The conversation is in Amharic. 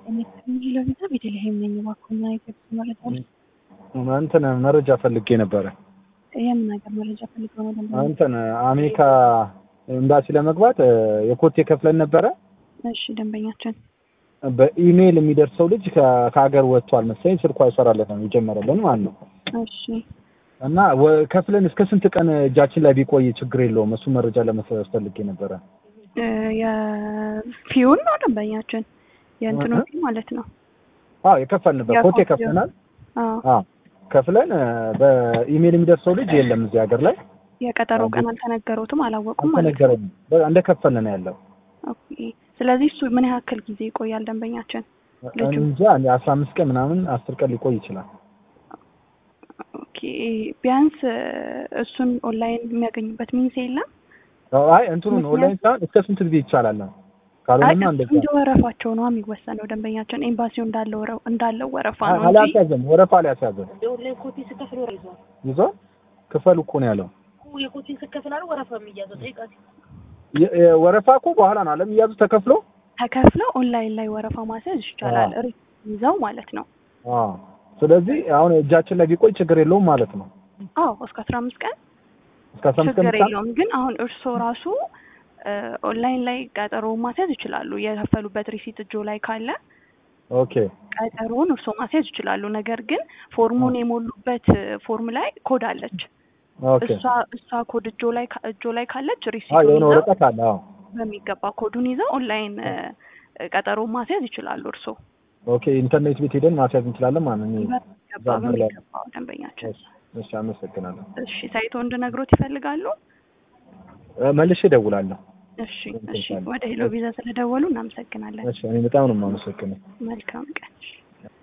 ሄሎ ቪዛ ቤተልሔም ነኝ። እባክዎን የገብስ መረጃ እንትን መረጃ ፈልጌ ነበረ። የምን ሀገር መረጃ ፈልገው ነው? ደንበኛ እንትን አሜሪካ ኤምባሲ ለመግባት የኮቴ ከፍለን ነበረ። እሺ ደንበኛችን በኢሜይል የሚደርሰው ልጅ ከ- ከሀገር ወጥቷል መሰለኝ። ስልኩ አይሰራለትም የጀመረልን ማለት ነው። እሺ እና ወ- ከፍለን እስከ ስንት ቀን እጃችን ላይ ቢቆይ ችግር የለውም። እሱ መረጃ ለመስጠት ፈልጌ ነበረ። እ የፊውን ነው ደንበኛችን የእንትኑ እህ። ፊ ማለት ነው። አዎ የከፈልንበት ኮቴ የኮቴው። ከፍለናል። አዎ አዎ ከፍለን በኢሜይል የሚደርሰው ልጅ የለም እዚህ ሀገር ላይ የቀጠሮ ቀን አልተነገሩትም አላወቁም ማለት ነው። አልተነገረንም። በ- እንደከፈልን ነው ያለው። ኦኬ። ስለዚህ እሱ ምን ያክል ጊዜ ይቆያል ደንበኛችን? ልጁ እንጃ አስራ አምስት ቀን ምናምን አስር ቀን ሊቆይ ይችላል። ኦኬ ቢያንስ እ እሱን ኦንላይን የሚያገኙበት ሚንስ የለም? አይ እንትኑን ኦንላይን ሳይሆን እስከ ስንት ጊዜ ይቻላል ነው? አይ ካልሆነማ እሱ እንደዛ እንደ ወረፋቸው ነው የሚወሰነው ደንበኛችን። ኤምባሲው እንዳለው ወረ- እንዳለው ወረፋ ነው እንጂ አላስያዘም፣ ወረፋ አልያስያዘም። የኦንላይን ኮፒ ስከፍል ወረ ይዟል ይዞ ክፈሉ እኮ ነው ያለው። የኮፒን ስከፍል አለ ወረፋ የሚያዘው ጠይቃት የ- የ- ወረፋ እኮ በኋላ ነው አለም እያዙ ተከፍሎ ተከፍለው ኦንላይን ላይ ወረፋ ማስያዝ ይቻላል። አዎ። ሪት ይዘው ማለት ነው። አዎ። ስለዚህ አሁን እጃችን ላይ ቢቆይ ችግር የለውም ማለት ነው። አዎ እስከ አስራ አምስት ቀን እስከ አስራ አምስት ቀን ችግር ብቻ የለውም። ግን አሁን እርስዎ ራሱ እ ኦንላይን ላይ ቀጠሮ ማስያዝ ይችላሉ። የከፈሉበት ሪሲት እጆ ላይ ካለ ኦኬ ቀጠሮውን እርስዎ ማስያዝ ይችላሉ። ነገር ግን ፎርሙን የሞሉበት እ ፎርም ላይ ኮድ አለች። ኦኬ። እሷ እሷ ኮድ እጆ ላይ ካ- እጆ ላይ ካለች አዎ ሪሲቱን የሆነ ይዘው ወረቀት አለ። አዎ በሚገባ ኮዱን ይዘው ኦንላይን እ ቀጠሮ ማስያዝ ይችላሉ። እርስዎ ኦኬ። ኢንተርኔት ቤት ሄደን ማስያዝ እንችላለን ማለት ነው። በሚገባ እዛ ላይ- በሚገባው ደንበኛችን። እሺ፣ እሺ፣ አመሰግናለሁ። እሺ ሳይቶ እንድነግሮት ይፈልጋሉ? እ፣ መልሼ እደውላለሁ። እሺ እሺ። ወደ ሄሎ ቪዛ ስለደወሉ እናመሰግናለን። እሺ፣ እኔ በጣም ነው የማመሰግነው። መልካም ቀን።